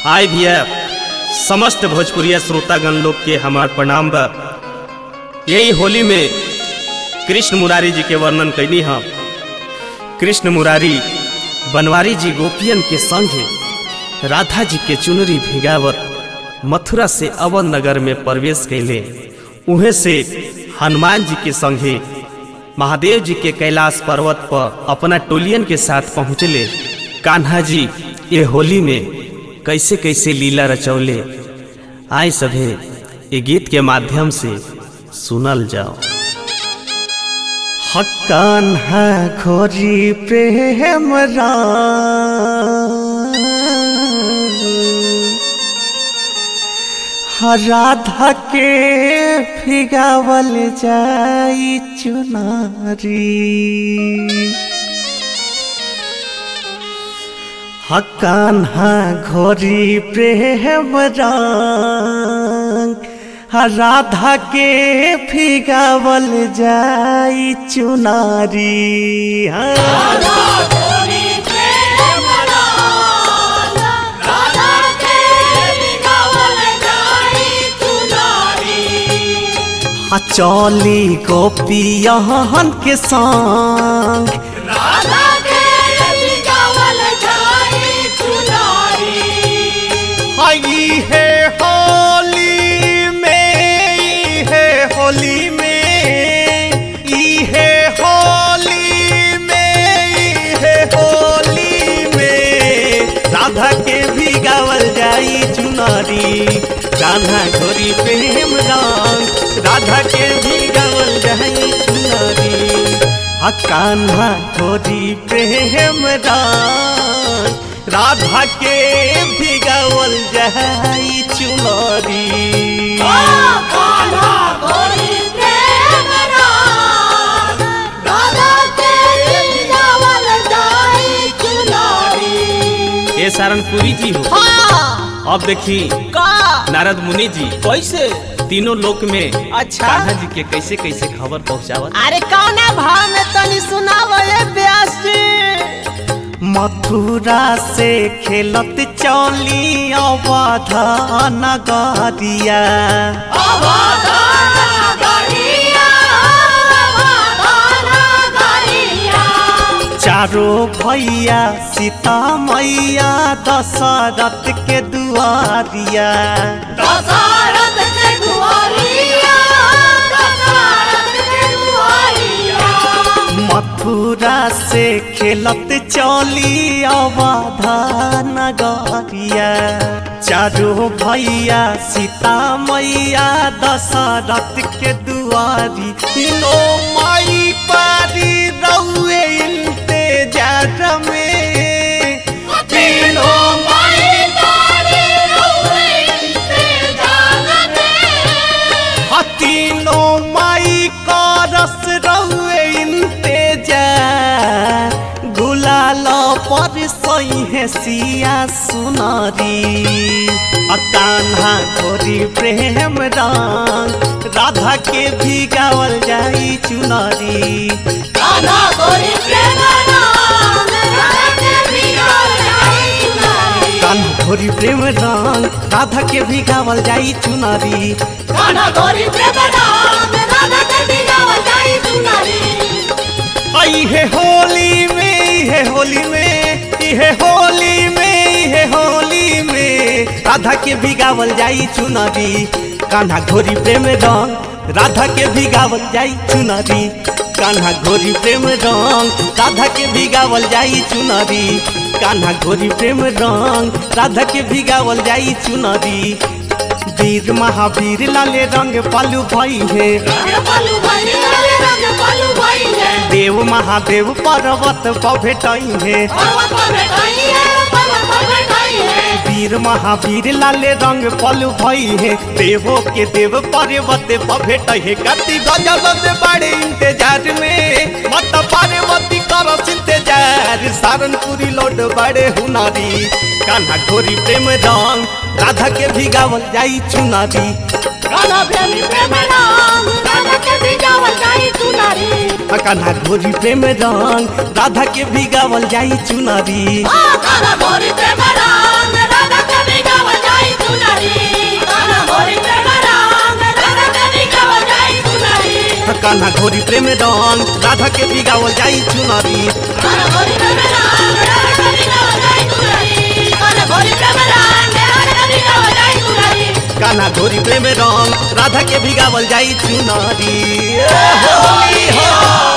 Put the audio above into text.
आय भैया समस्त भोजपुरिया श्रोतागण लोग के हमार प्रणाम बा यही होली में कृष्ण मुरारी जी के वर्णन कैनी हम कृष्ण मुरारी बनवारी जी गोपियन के संगे राधा जी के चुनरी भिगावत मथुरा से अवध नगर में प्रवेश कैले उहे से हनुमान जी के संगे महादेव जी के कैलाश पर्वत पर अपना टोलियन के साथ पहुँचले कान्हा जी ये होली में कैसे कैसे लीला रचौले आए सभे ये गीत के माध्यम से सुनल जाओ हकान्हा खोरी प्रेम राधा के फिगावल जाई चुनारी हकान्हा घोरी प्रेम रंग राधा के फिगावल जाई चुनारी हाँ। हाँ, चौली गोपियन के संग आई है होली में ई है होली में ई है होली में ई है होली में राधा के भी गावल जाई चुनारी कान्हा घोरी प्रेम रंग राधा के भी गावल जाई चुनारी हा कान्हा घोरी प्रेम रंग राधा के भी गावल जाई चुनारी ये सारनपुरी जी हो अब देखी नारद मुनि जी कैसे तीनों लोक में अच्छा। कान्हा जी के कैसे कैसे खबर पहुंचावत अरे कौना भाव में तनी सुनावो ये व्यास जी मथुरा से खेलत चौली अवध नगरिया चारो भैया सीता मैया दशरथ के दुआरिया मथुरा से खेलत चौली अवध नगरिया चारो भैया सीता मैया दशरथ के दुआरी तीनों माई पारी रउए इंतजार में तीनों तीनों माई का रस रउए इंतजार गुलाल पर सही है सिया सुनारी कान्हा गोरी प्रेम रंग राधा के भी गावल जाई चुनारी कान्हा गोरी प्रेम रंग राधा के भी गावल जाई चुनारी आई है होली में ई है होली में ई है होली में ई है होली में राधा के भी गावल जाई चुनरी कान्हा घोरी प्रेम रंग राधा के भी गावल जाई चुनरी कान्हा घोरी प्रेम रंग राधा के भी गावल जाई चुनरी कान्हा घोरी प्रेम रंग राधा के भी गावल जाई चुनरी वीर महावीर लाले रंग पालू भाई है देव महादेव पर्वत पर भेटाई है वीर महावीर लाले रंग पलू भई है देवो के देव पर्वत पर भेटाई है कति गजल से बड़े इंतजार में मत पार्वती कर इंतजार सारनपुरी लोड बड़े हुनारी कान्हा घोरी प्रेम रंग राधा के भी गावल जाई चुनारी कान्हा घोरी प्रेम रंग राधा के भी गावल जाई चुनारी काला गोरी प्रेम राम राधा कभी गाव कान्हा घोरी प्रेम रंग राधा के बिगावल जाई चुनरी कान्हा घोरी प्रेम रंग राधा के बिगावल जाई चुनरी ए होली हो